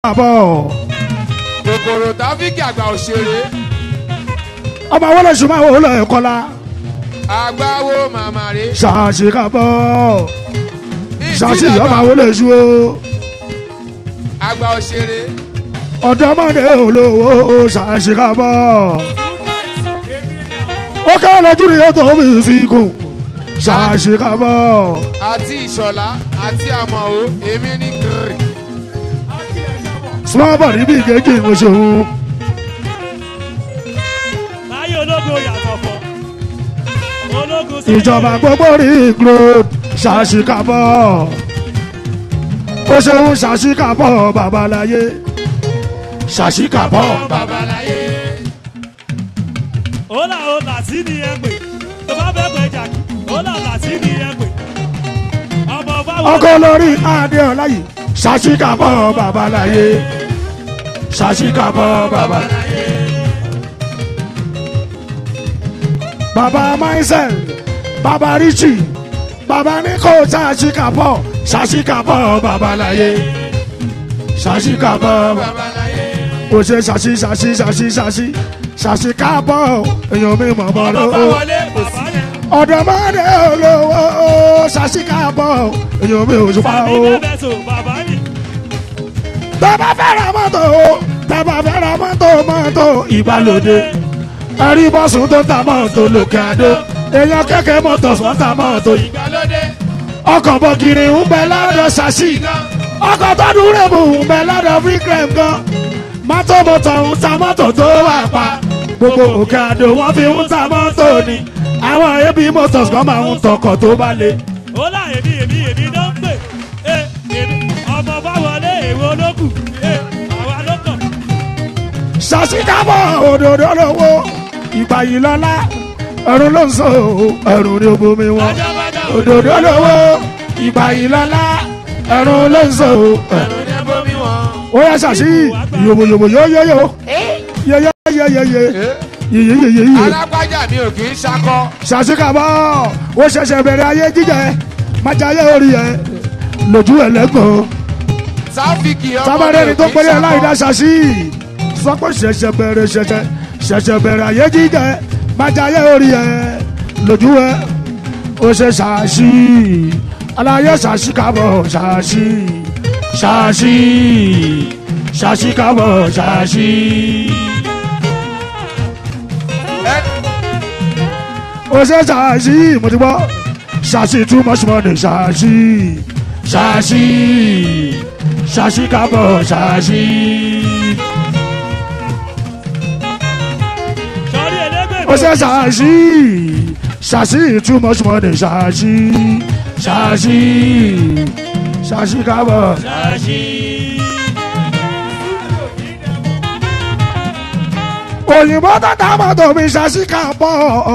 àbọ̀ kòkòrò táfíìkì àgbà òṣèré ọmọ wọlé ṣùgbọ́n àwọn olè kọ́lá àgbáwo màmá rè ṣàṣì kàbọ̀ ṣàṣì ọmọ wọlé ṣù o àgbà òṣèré ọ̀dọ́mọdé olówó ṣàṣì kàbọ̀ ó ká lójú ni yóò tó fi fi kù ṣàṣì kàbọ̀ àti ìṣọ̀lá àti àmọ̀ó èmi ní kiri small body bí kéèké mo ṣòwò láyé ológun yàtọ̀ fọ́ ológun sí ìjọba gbogbo rí road ṣàṣì kàbọ̀ ó ṣeun ṣàṣì kàbọ̀ babaláyé ṣàṣì kàbọ̀ babaláyé ó là ó làtí ni ẹ pè tó bá fẹ́ pẹ́ jàkí ó là làtí ni ẹ pè ọmọ báwo ọkọ lórí adéọlá yìí ṣàṣì kàbọ̀ babaláyé ṣàṣì kàbọ̀ babaláyé. baba maisel baba richie baba niko ṣàṣì kàbọ̀ ṣàṣì kàbọ̀ babaláyé ṣàṣì kàbọ̀ babaláyé ó ṣe ṣàṣì ṣàṣì ṣàṣì ṣàṣì ṣàṣì kàbọ̀ èèyàn mi mọ̀ mọ́ ọmọ lọ́wọ́ báwọlé bàbá yẹn ọ̀dọ́mọdé olówó ṣàṣì kàbọ̀ èèyàn mi ò ṣùpá tàbí o. bẹ́ẹ̀ tó bàbá yìí tẹ́bà fẹ́ ra mọ́tò o tẹ́bà fẹ́ ra mọ́tò mọ́tò ìgbàlódé ẹ̀rí bọ́sùn tó ta mọ́tò lòkè àdó èèyàn kẹ́kẹ́ mọ́tò sọ́n ta mọ́tò yìí ìgbàlódé ọkọ̀ bọ̀gìrì ń bẹ lọ́dọ̀ ṣàṣì ọkọ̀ tó dúró bù ń bẹ lọ́dọ̀ freecrem gan mọ́tò mọ́tò ń ta mọ́tò tó wà pa gbogbo òkè àdó wọ́n fi ń ta mọ́tò ni àwọn ebi motors kan máa ń tọkọ̀ tó bá le. ó là èmi èmi èmi ló ń pè é èmi ọmọ báwọlé èwo ló kù é àwa ló kàn ṣàṣìkàbọ̀ òdòdó lówó ìgbà yìí lọ́lá ẹ̀rùn ló ń sọ ẹ̀rùn ní obomi wọn bájábájá òdòdó lówó ìgbà yìí lọ́lá ẹ̀rùn ló ń sọ ẹ̀rùn. ẹ̀rù ní bomi wọn. ó yá ṣàṣì yòbòyòbò yóyóyó yeyeyeyeye yeyeyeye alágbájá mi ò kì í ṣakọ ṣàṣìkàbọ̀ ó ṣẹ̀ṣẹ̀ bẹ̀rẹ̀ ayé jíjẹ májàyé orí ẹ̀ lójú ẹ̀ lẹ́gbọ̀n táfíìkì ọmọ mi sábàdẹ́ni ò tó kì í péré ṣakọ. aláìdá ṣàṣì sọ pé ṣẹ̀ṣẹ̀ bẹ̀rẹ̀ ṣẹ̀ṣẹ̀ ṣẹ̀ṣẹ̀ bẹ̀rẹ̀ ayé jíjẹ májàyé orí ẹ̀ lójú ẹ̀ ó ṣe ṣàṣì aláyé ṣàṣì kábọ̀ ṣàṣì ṣàṣì ṣàṣì kábọ̀ ṣàṣì. Ẹ- ó ṣe ṣàṣì mo ti gbọ́ ṣàṣì too much money ṣàṣì ṣàṣì ṣàṣì kábọ̀ ṣàṣì. sọrí ẹlẹgbẹ́ ó ṣe ṣàṣì ṣàṣì too much money ṣàṣì ṣàṣì ṣàṣì kábọ̀. ṣáṣí òyìnbó tó ta mọ́tò mi ṣàṣì kábọ̀.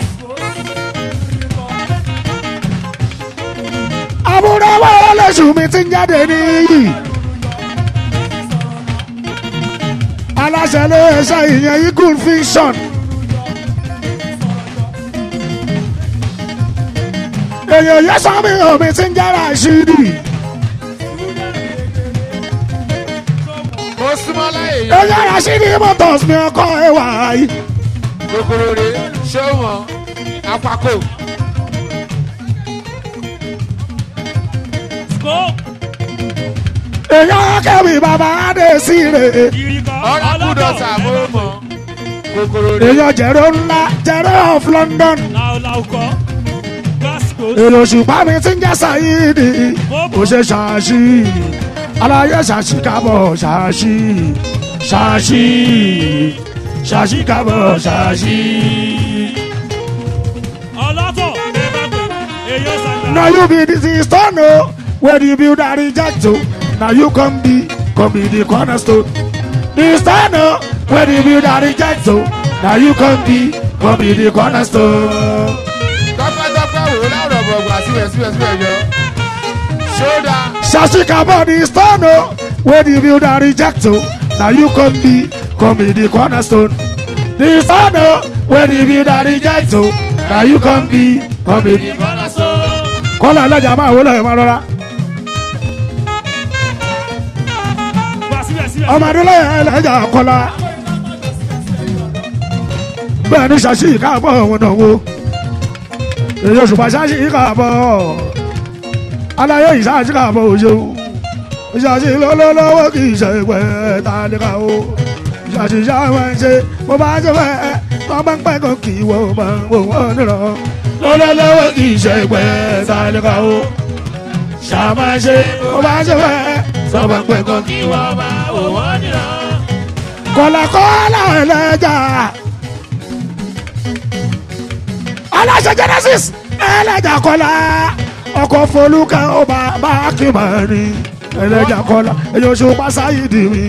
àbúrò wọ́n lóṣù mi ti ń jáde níyì. aláṣẹ ló ṣe ìyẹn eagle fiction. èèyàn yẹ sọ mi ò mi ti ń jára ṣídì. mo súnmọ́ láyé yọ èèyàn yà ṣídì motors mi ọkọ ẹwà yìí. kòkòrò rè ṣé wọn apako scope èèyàn kẹ́mi bàbá adé sí rè. ìrìkọ́ ọ̀nàkúndọ̀tà mo mọ̀ kòkòrò rè èèyàn jẹ̀rọ ńlá jẹ̀rọ of london. làwùlàwù kọ́ gbàsíkò èrò ṣùgbọ́n mi ti ń jẹ́ sàyídì. ó ṣe ṣàṣì aláyé ṣàṣì kábọ̀ ṣàṣì ṣàṣì ṣàṣì kábọ̀ ṣàṣì. ọlọ́tọ̀ ẹ bá pè èyàn sàgbà na you be the stone o where the builder reject o na you come be come be the cornerstone. the stone o where the builder reject o na you come be come be the cornerstone. tọpẹtọpẹ wò láwùrọ̀ bọ̀gbà síbẹ̀síbẹ̀síbẹ̀ yọ ṣódà Shashi Kabo the stone o where the builder reject o na you come be come be the cornerstone. the stone o where the builder reject o na you come be come be the cornerstone. kọ́lá alájà máa wọlé ẹ̀ máa rọra. gbàsíkò ọmọdé lẹ́yìn ẹlẹ́jà kọ́lá bẹ́ẹ̀ ni ṣàṣì káàbọ̀ wọn náà wo èyí oṣù pàṣásì káàbọ̀ aláyé ìṣàṣì káàbọ̀ òṣèlú ìṣàṣì lọ́lọ́lọ́wọ́ kì í ṣe pẹ́ tálíkà o ìṣàṣì ṣàwọn ṣe bó bá ṣe fẹ́ tó bá ń pẹ́ kan kì í wọ́n bá ń wò wọ́n nìran lọ́lọ́lọ́wọ́ kì í ṣe pẹ́ tálíkà o ṣàwọn ṣe bó bá ṣe fẹ́ tó bá ń pẹ́ kan kì í wọ́n bá ń wò wọ́n nìran kọ̀làkọ́là ẹlẹ́jà aláṣẹ genesis ẹlẹ́jà kọ́lá ọkọ̀ folúkẹ́ ọba bákìmọ̀rin ẹlẹ́jà kọ́lá èyí oṣù pásáyìdì mi.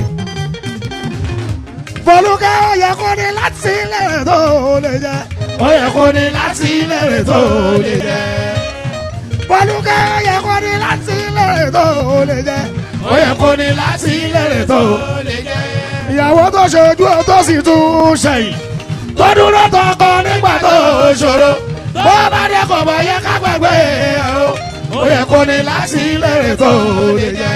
folúkẹ́ ó yẹ kó ní láti ilẹ̀ tó lè jẹ́ ó yẹ kó ní láti ilẹ̀ tó lè jẹ́ folúkẹ́ ó yẹ kó ní láti ilẹ̀ tó lè jẹ́ ó yẹ kó ní láti ilẹ̀ tó lè jẹ́ ìyàwó tó ṣojú tó sì tún ṣẹ̀yìn tó dúró tọkọ nígbà tó ṣòro bó bá dé kò bá yẹ ká gbàgbé o ó yẹ kó ní láti lérè tó lè jẹ.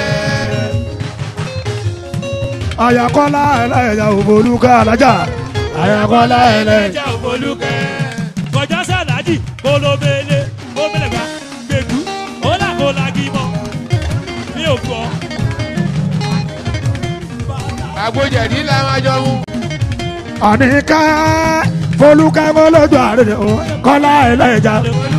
àyàkọ́lá ẹlẹ́yà òbólúkà alájà àyàkọ́lá ẹlẹ́yà. ẹja òfolúkẹ́. kọjá sàlájì kólóbélé kóbélébà gbẹ̀gú ọ̀là kó lagi mọ́ mi ò gbọ́. àgbójẹ̀dí la máa jọ mú. àníkẹ́ folúkẹ́ mọ́lódù àrẹ kọ́lá ẹlẹ́yà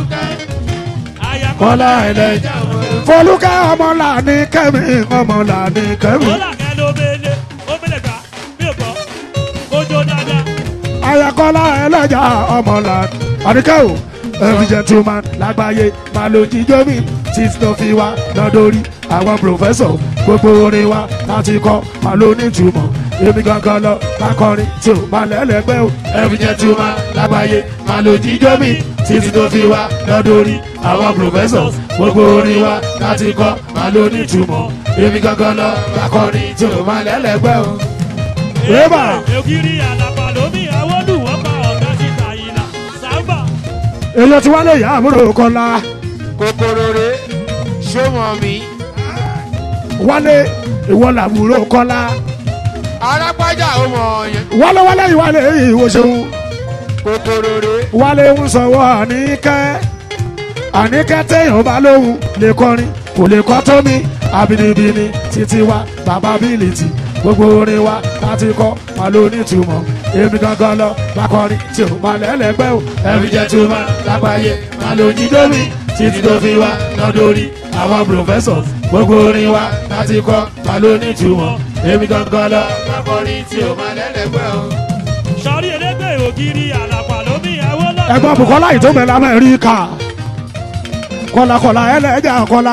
kọ́lá ẹlẹ́yà folúkẹ́ ọmọlá ní kẹ́mi ọmọlá ní kẹ́mi. ọ̀là kẹlóbélé kóbélébà mi ò gbọ́. kójó dáadáa. ayakola ẹlẹ́jà ọmọlá àdìkẹ́ o every gentleman lágbàáyé máa lo jíjó mi títí tó fi wá lọ́dọ̀rí àwọn professor gbogbo orin wa láti kọ́ máa lo nítumọ̀ èmi gangan lọ lákọrin tí o máa lẹ́lẹ́gbẹ́ o every gentleman lágbàáyé máa lo jíjó mi títí tó fi wá lọ́dọ̀rí àwọn professor gbogbo orin wa láti kọ́ máa lo nítumọ̀ èmi gangan lọ lákọrin tí o máa lẹ́lẹ́gbẹ́ o. Eba. ògiri àlàpà lómi àwọlù wọn pa ọ̀gá síta ìlà sábà. èyí tí wọ́n lè yá àbúrò kọ́lá. kòkòrò rè ṣọmọ mi. wálé ìwọ làbúrò kọ́lá arápájà ó mọ ọyàn. wálé wálé ìwálé ìwòsàn kòkòrò rè wálé ń sọ̀wọ́ àníkẹ́ àníkẹ́ téèyàn bá lóhùn lè kọrin kò lè kọ́ tó mi àbínibíni títí wa bàbá bílìtì gbogbo orin wa láti kọ́ máa ló nítumọ̀ èmi gangan lọ bá kọrin tí ò máa lẹ́lẹ́gbẹ́ o ẹ̀mí jẹ́ tó máa lágbàáyé máa ló jíjó mi títí tó fi wá lọ́dọ̀rí àwọn professors gbogbo orin wa láti kọ́ máa ló nítumọ̀ èmi gangan lọ bá kọrin tí ò máa lẹ́lẹ́gbẹ́ o. sọrí elégbè ògiri àlàpà lómi àwọlù. ẹ̀gbọ́n bukola yìí tó mẹ lamẹrika kọlakọla ẹlẹjà kọla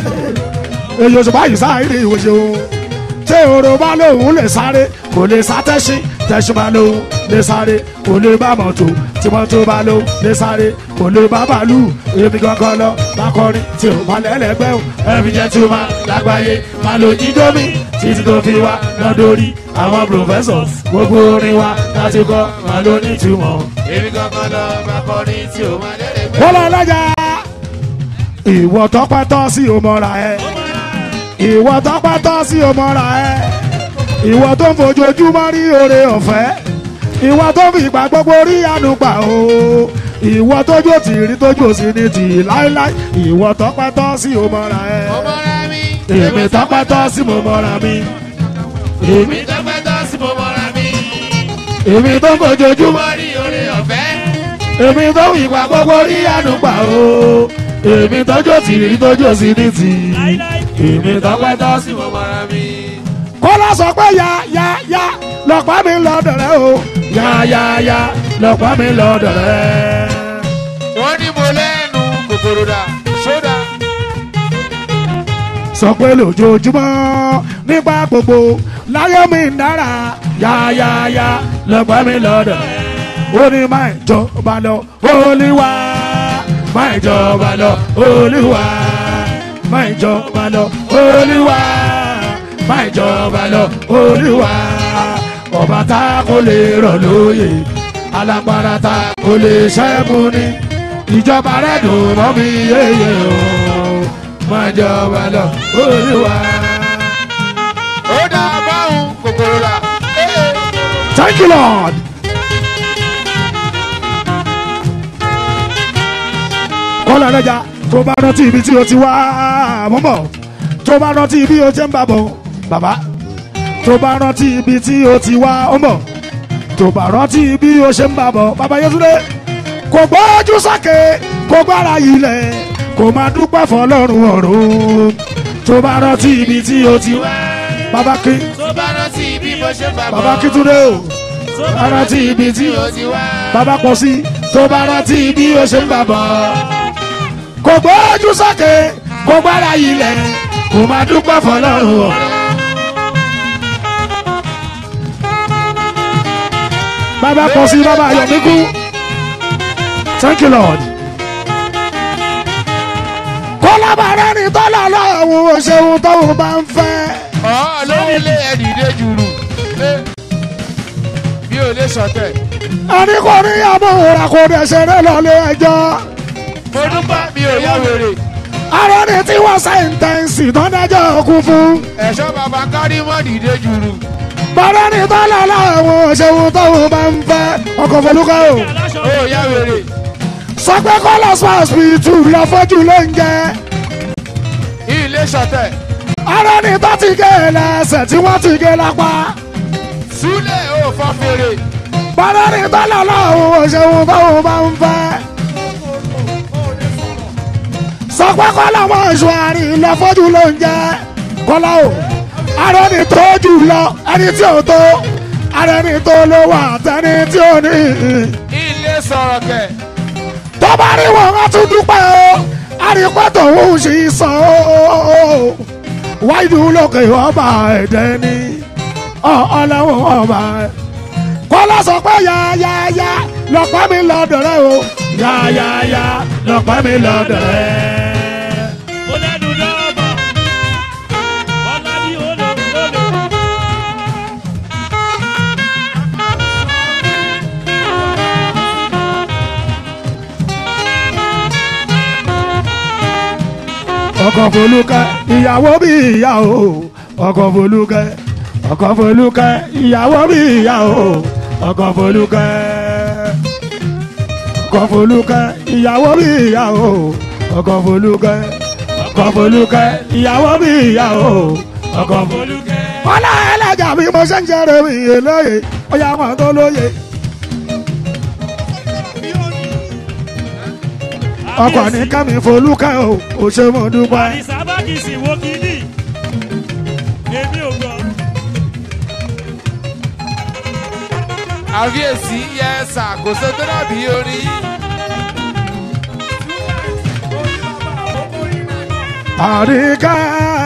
èyí oṣù báyìí sáàyè ìwòsàn o tí oró bá lóun lè sáré kò lè sá tẹ̀sí tẹ̀sí bá lóun lè sáré kò lè bá mọ́tò tí mọ́tò bá lóun lè sáré kò lè bá bàálù èmi gangan lọ lákọrin tí o máa lẹ́lẹ́gbẹ́ o ẹ̀mí jẹ́ tí o máa lágbàáyé máa lo jíjó mi títí tó fi wá lọ́dọ̀rí àwọn professors gbogbo orin wa láti kọ́ máa ló ní ìtumọ̀ èmi gangan lọ bá kọrin tí ó máa lẹ́lẹ́gbẹ́. wọ́n lọ lọ́jà. ìwọ tọpẹ́ tọ́ sí òmọ́ra ẹ ìwọ tọpẹ́ tọ́ sí òmọ́ra ẹ ìwọ tó ń fojoojúmọ́ rí oore ọ̀fẹ́ ìwọ tó fi ìgbà gbogbo rí àánú gbà o ìwọ tójú òtì rí tójú òsì ní tì láíláí ìwọ tọpẹ́ tọ́ sí òmọ́ra ẹ ọmọ rẹ mi. èmi tọpẹ́ tọ́ sí òmọ́ra mi èmi èmi tọ́pẹ́ tọ́ sí mo mọ́ra mi. èmi tó ń fojoojúmọ́ mo rí oore ọ̀fẹ́. èmi tó fi ìgbà gbogbo rí àánú gbà o èmi tójú òtì rí tójú òsì ní tì láíláí. èmi tọpẹ́ tọ́ sí sí mo mọ́ra mi. kọ́lá sọ pé ya ya ya lọ́pàá mi lọ́dọ̀ rẹ o ya ya ya lọ́pàá mi lọ́dọ̀ rẹ. wọ́n ní mo lẹ́nu kòkòrò dà ṣódà. sọ pé lójoojúmọ́ nígbà gbogbo láyé mi ń dára ya ya ya lọ́pàá mi lọ́dọ̀ rẹ. ó ní máa jọba lọ olúwa máa jọba lọ olúwa máa jọba lọ olúwa máa jọba lọ olúwa ọba tá kò lè rọ̀ lóyè alágbára tá kò lè ṣẹ́gun ní ìjọba rẹ̀ dùn mọ́ mi yéye o máa jọba lọ olúwa. ó dá báwọn kòkòrò thank you lord. kọ́lá lẹ́jà tó bá rántí ibi tí o ti wá mọ́mọ́ tó bá rántí ibi o ti ń bàbọ̀ bàbá tó bá rántí ibi tí o ti wá ọmọ tó bá rántí ibi o ṣe ń bàbọ̀ bàbá Yétúndé kò gbójú sákè kò gbára ilẹ̀ kò máa dúpẹ́ fọlọ́run ọ̀run tó bá rántí ibi tí o ti wá bàbá kí tó bá rántí bí mo ṣe bá bọ̀. bàbá kí Túndé o tó bá rántí ibi tí o ó ti wá. bàbá pọ̀ sí tó bá rántí bí o ṣe ń bàbọ̀ kò gbójú sákè kò gbára ilẹ̀ kò máa dúpẹ́ fọlọ́run ọ̀run. bàbá pọ̀ sí bàbá Ayọ̀míkú thank you lord. kọ́lábàárẹ̀ ni tọ́lá lọ́wọ́ òṣèlú tóun bá ń fẹ́. ọ̀ lórí ilé ẹ̀dìdé jùlù. Eh, mi ò lè sọ̀tẹ̀. ẹni kò ní àmúhùrà kò dẹ̀ ṣeré lọ́lé ẹjọ́. mo dúpẹ́ mi ò yá wèrè. ara ni tí wọ́n sẹ́ńtẹ́ǹsì tó dájọ́ kú fún. ẹ̀ṣọ́ bàbá kárí mọ́ dìde jùlù. bàbá ni tọ́lá lọ́wọ́ òṣèlú tóun bá ń fẹ́. ọkọ̀ fọlúkọ́ o. aláṣọ ó yá wèrè. sọ pé kọ́lá spaspitu lọ fojú ló ń jẹ. ilé sọ̀tẹ̀. ara ni tó ti gé e lẹ́sẹ̀ tí wọ́n ti gé lápá. súlẹ̀ ò fọ́ fèrè. bàbá ni tọ́lá lọ́wọ́ òṣèlú tóun bá ń fẹ́. sọ pé kọ́lá wọn ṣù àárín lọ fojú ló ń jẹ. kọ́lá o ara ni tó jù lọ ẹni tí ò tó ara ni tó ló wà tẹni tí ò ní. ilé sọ̀rọ̀ kẹ̀. tó bá rí wọn wọn tún dúpẹ́ o àrípẹ́ tòun sì sàn o wáìdù lókè ọba ẹ̀dẹ́ ni ọlọ́wọ́ ọba ẹ̀. kọ́lá sọ pé yáyáyá lọ́pẹ́ mi lọ́dọ̀ rẹ o yáyáyá lọ́pẹ́ mi lọ́dọ̀ rẹ. ó lẹ́nu dọ́ọ̀bà ọ̀la bí olè olè. ọkọ̀ folúkẹ́ ìyàwó bí ìyá o ọkọ̀ folúkẹ́ ọkọ̀ folúkẹ́ ìyàwó bí ìyá o ọkọ̀ folúkẹ́ ọkọ̀ folúkẹ́ ìyàwó bí ìyá o ọkọ̀ folúkẹ́ ọkọ̀ folúkẹ́ ìyàwó bí ìyá o ọkọ̀ folúkẹ́. ọlá ẹlẹ́jà bí mo ṣe ń jẹ́rẹ̀ mi yé lóye ọyá wọn tó lóye. ọkọ̀ ní kẹ́mi folúkẹ́ o ò ṣe mo dúpẹ́. àdìsá bá kì í sì wo kínní èmi ò gbọ́. àfíèsí yẹ ẹ̀sà kò sọ tó dàbí orin. àríkẹ́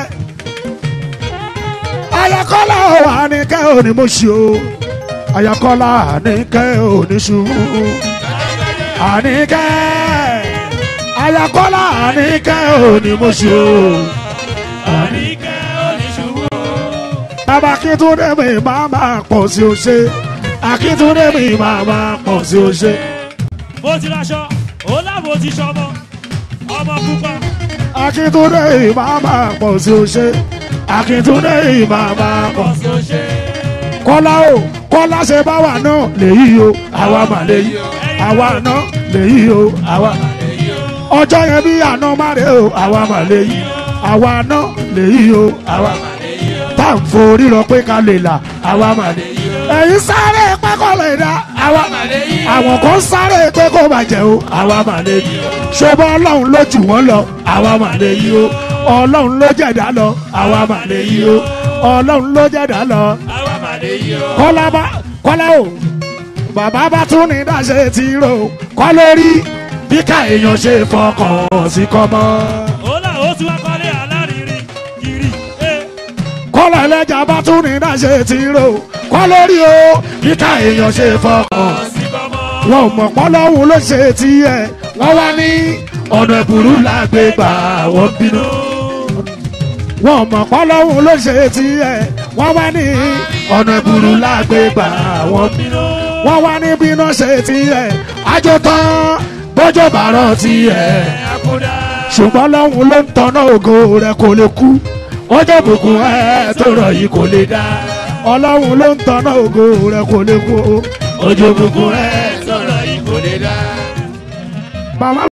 ayakọ́lá ò àníkẹ́ ò ní mo ṣe o ayakọ́lá àníkẹ́ ò ní ṣubú àníkẹ́ ayakọ́lá àníkẹ́ ò ní mo ṣe o àníkẹ́ oníṣubú. bàbá akíntúndé mi máa máa pọ̀ sí o ṣe akíntúndé mi máa máa pọ̀ sí o ṣe mo ti raṣọ ó láwo ti ṣọmọ ọmọ pupa. akíntúndé mi máa máa pọ̀ sí o ṣe akíntúndé mi máa máa pọ̀ sí o ṣe. ṣe. kọ́lá o kọ́lá ṣe bá wà náà lèyí o àwa mà lèyí àwa náà lèyí o àwa mà lèyí ọjọ́ yẹn bí àná má rè o àwa mà lèyí àwa náà lèyí o àwa mà lèyí tá à ń forí rọ pé ká lè là àwa mà lèyí ẹ̀yin sáré pé kò lè dá àwa mà lèyí àwọn kan sáré pé kò bàjẹ́ o àwa mà lèyí ṣé bọ́ ọlọ́run ló jù wọ́n lọ àwa mà lèyí o ọlọ́run ló jẹ̀dá lọ àwa mà lèyí o ọlọ́run ló jẹ̀dá lọ àwa màlẹ́ yìí o. kọ́lá bá kọ́lá o bàbá bá tún ní dáṣe ti rò kọ́ lórí bí ká èèyàn ṣe fọkàn sí kọ́mọ́. ó là ó tún wá kọ́lé alárinrin kiri. eh. kọ́lá ẹlẹ́jà bá tún ní dáṣe ti rò kọ́ lórí o bí ká èèyàn ṣe fọkàn. sí kọ́mọ. wọn ò mọ̀ pọ́lọ́hún ló ṣe tiẹ̀ wọ́n wá ní ọ̀nà ìbúrú làgbégbà wọ́n bínú. wọn ò mọ̀ pọ́lọ́hún ló ṣe tiẹ̀ wọ́n wá ní ọ̀nà ìbúrú làgbégbà wọ́n bínú. wọ́n wá ní bínú ṣe tiẹ̀ àjò tán bójú bàárọ̀ tiẹ̀ àkúdá. ṣùgbọ́n lọ́hún ló ń tanná ògo rẹ̀ kò lè kú ọjọ́ bùkún ẹ̀ tó rọ̀ yìí kò lè dá ọlọ́run ló ń tanná ògo rẹ kò lè kú o. ojú òkùnkùn rẹ̀ sọ̀rọ̀ yìí kò lè dá. màmá